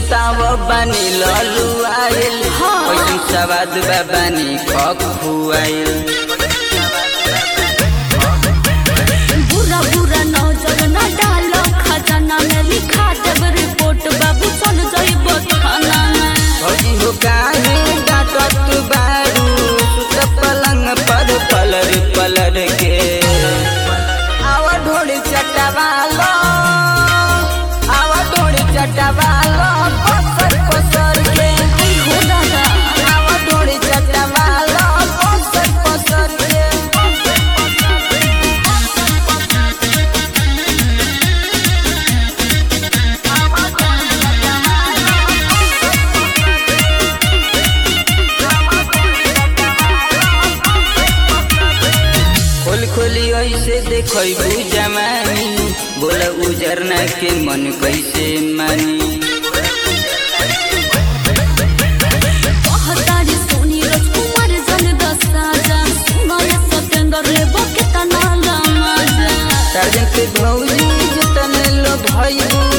सुताव बानी ललू आइल हाँ। कैसन सवाद बा बानी खखुआइल बुरा बुरा नजर न डालो खजाना में लिखा देब रिपोर्ट बाबू चल जाइब थाना में भौजी हो काहे डांटत बारू सुत पलंग पर पलर पलर के आवा ढोड़ी चटवालो आवा ढोड़ी चटवालो पसर पसर के आई हो दादा आवा ढोड़ी चटवालो पसर पसर के खोल खोली ऐसे देखबू जमानी बोल उजरना के मन कैसे मानी कहतारी सोनी राजकुमार जन दसा जा सुनाय सतेंद्र लेबो के तना लमा जा साजन के भौजी जतन लो भैबू